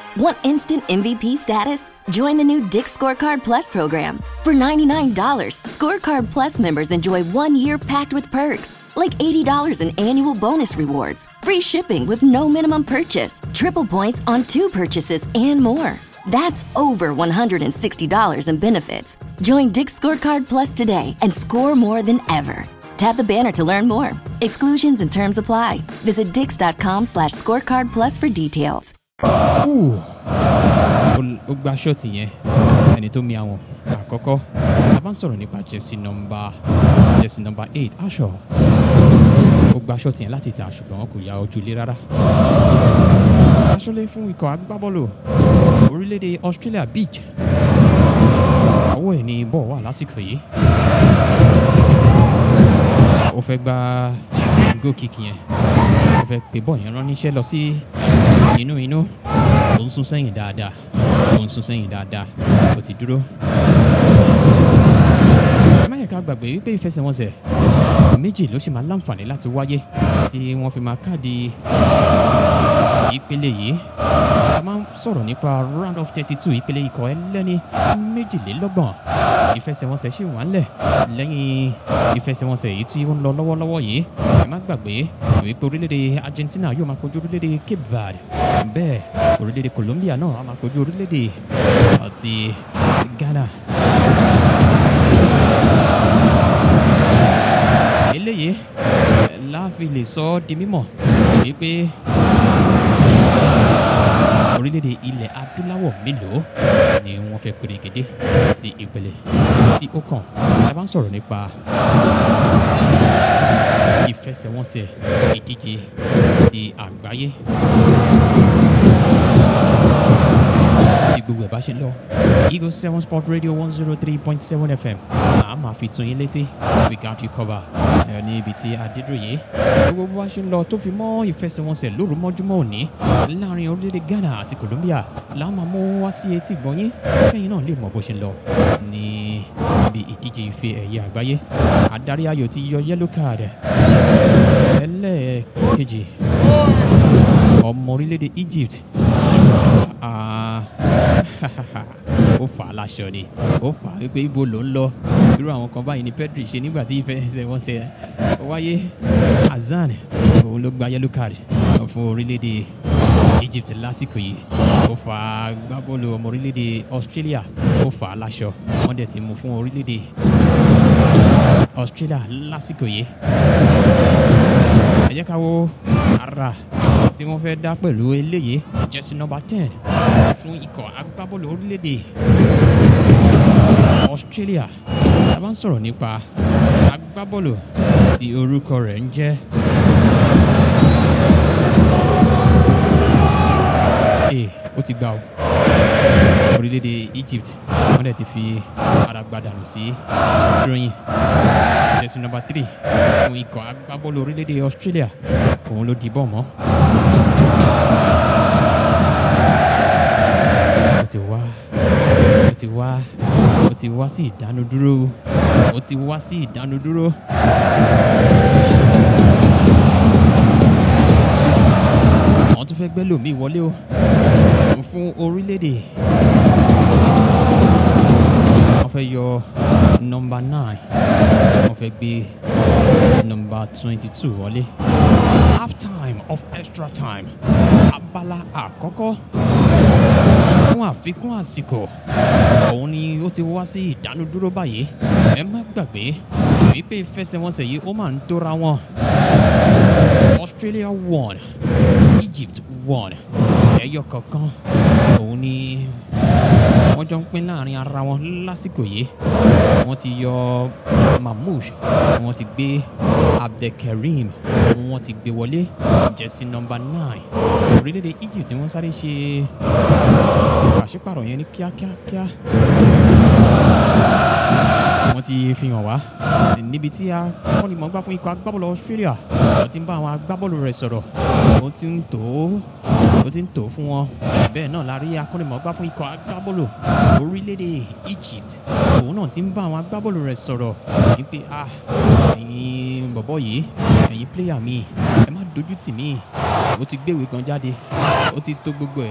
Want instant MVP status? Join the new Dick Scorecard Plus program. For $99, Scorecard Plus members enjoy one year packed with perks, like $80 in annual bonus rewards, free shipping with no minimum purchase, triple points on two purchases, and more. That's over $160 in benefits. Join Dick Scorecard Plus today and score more than ever. Tap the banner to learn more. Exclusions and terms apply. Visit dix.com slash scorecard plus for details. Ooh. ó ó gba ṣọ́ọ̀tì yẹn ẹni tó mi àwọn àkọ́kọ́ a bá ń sọ̀rọ̀ nípa jẹ́sí nọmba jẹ́sí nọmba eight aṣọ ó gba ṣọ́ọ̀tì yẹn láti ta ṣùgbọ́n kò ya ojú ilé rárá aṣọ́lé fún ikọ̀ agbábọ́ọ̀lù orílẹ̀-èdè Australia beach ọwọ́ ẹ̀ ní bọ́ọ̀ wà lásìkò yìí ó fẹ́ gba goal kick yẹn ó fẹ́ pè bọ́ọ̀ yẹn rán níṣẹ́ lọ sí inú inú ó ń sún sẹ́yìn dáadáa ó ń sún sẹ́yìn dáadáa ó ti dúró. ẹ má yẹ ká gbàgbé wípé ìfẹsẹ̀wọnsẹ̀ méjì ló ṣì máa láǹfààní láti wáyé tí wọ́n fi máa káàdì ìpele yìí a máa ń sọ̀rọ̀ nípa round of thirty two ìpele ikọ̀ ẹlẹ́ni méjìlélọ́gbọ̀n ìfẹsẹ̀wọnsẹ̀ ṣì wà ńlẹ̀ lẹ́yìn ìfẹsẹ̀wọnsẹ̀ yìí tí ó ń lọ lọ́wọ́lọ́wọ́ yìí ẹ má gbàgbé wípé orílẹ̀-èdè Argentina yóò máa kojú orílẹ̀-èdè Cape Verde bẹ́ẹ̀ orílẹ̀-èdè Colombia náà á máa kojú orílẹ̀-èdè àti Ghana. eléyìí láàfin lè sọ ọ́ di mímọ̀ wípé orílẹ̀-èdè ilẹ̀ adúláwọ̀ mélòó ni wọ́n fẹ́ pèrègede sí ìpele tí ó kàn a bá ń sọ̀rọ̀ nípa ìfẹsẹ̀wọnsẹ̀ ìdíje ti àgbáyé bí gbogbo ẹ̀ bá ṣe lọ Eagle seven sport radio one zero three point seven fm a máa fi tún yín létí we got you cover ẹ ní ibi tí adédọ̀yé gbogbo bá ṣe ń lọ tó fi mọ́ ìfẹsẹ̀wọnsẹ̀ lóru mọ́júmọ́ òní láàrin orílẹ̀-èdè Ghana àti Colombia la máa mú wá sí etí gbọ̀nyín kẹ́yìn náà lè mọ bó ṣe ń lọ ní ibi ìdíje ife ẹ̀yẹ àgbáyé adarí ayò ti yọ yellow card ẹlẹ́ẹ̀kejì ọmọ orílẹ̀-èdè Egypt Ah, ó fà á láṣọ ni ó fà á wípé ibo ló ń lọ irú àwọn kan báyìí ni Pedri ṣe nígbà tí ìfẹsẹ̀wọnsẹ̀ wáyé Hazard òun ló gba yellow card fún orílẹ̀-èdè Egypt lásìkò yìí ó fà á gbábọ́ọ̀lù ọmọ orílẹ̀-èdè Australia ó fà á láṣọ wọ́n dẹ̀ ti mú fún orílẹ̀-èdè Australia lásìkò yìí ẹ jẹ́ ká wo ara tí wọ́n fẹ́ dá pẹ̀lú eléyìí jẹ́sí nọ́mbà ten fún ikọ̀ agbábọ́ọ̀lù orílẹ̀-èdè Australia a bá ń sọ̀rọ̀ nípa agbábọ́ọ̀lù tí orúkọ rẹ̀ ń jẹ́ ee ó ti gbà ó orílẹ̀-èdè Egypt wọ́n dẹ̀ ti fi ara gbadànù sí drawing jẹ́sí nọ́mbà three fún ikọ̀ agbábọ́ọ̀lù orílẹ̀-èdè Australia òun ló dìbọ̀ mọ́. ó ti wá ó ti wá ó ti wá sí ìdánudúró ó ti wá sí ìdánudúró. àwọn tún fẹ́ gbẹ́ lòmíì wọlé o fún orílẹ̀-èdè wọ́n fẹ́ yọ nọ́mbà nine wọ́n fẹ́ gbé nọ́mbà twenty two wọlé half time of extra time abala àkọ́kọ́ fún àfikún àsìkò òun ni ó ti wá sí ìdánudúró báyìí ẹ má gbàgbé wípé ìfẹsẹ̀wọnsẹ̀ yìí ó máa ń tóra wọn Australia won Egypt won ẹyọ kọ̀ọ̀kan òun ni wọ́n jọ ń pín láàrin ara wọn lásìkò yìí wọ́n ti yọ Mamouche wọ́n ti gbé Abdelkareem wọ́n ti gbé wọlé jẹ́sí nọ́mbà nine orílẹ̀-èdè Egypt wọ́n sáré ṣe pàṣípàrọ̀ yẹn ní kíákíákíá wọ́n ti fi hàn wá níbi tí akọ́nimọ̀ọ́gbá fún ikọ̀ agbábọ́ọ̀lù Australia ó ti ń bá àwọn agbábọ́ọ̀lù rẹ̀ sọ̀rọ̀ ó ti ń tò ó ó ti ń tò ó fún wọn bẹ́ẹ̀ náà la rí akọ́nimọ̀ọ́gbá fún ikọ̀ agbábọ́ọ̀lù orílẹ̀-èdè Egypt òun náà ti ń bá àwọn agbábọ́ọ̀lù rẹ̀ sọ̀rọ̀ wípé ah ẹ̀yin bọ̀bọ̀ yìí ẹ̀yin pléyà mi ẹ má dojú tì mí ó ti gbéwèé kan jáde ó ti tó gbogbo ẹ̀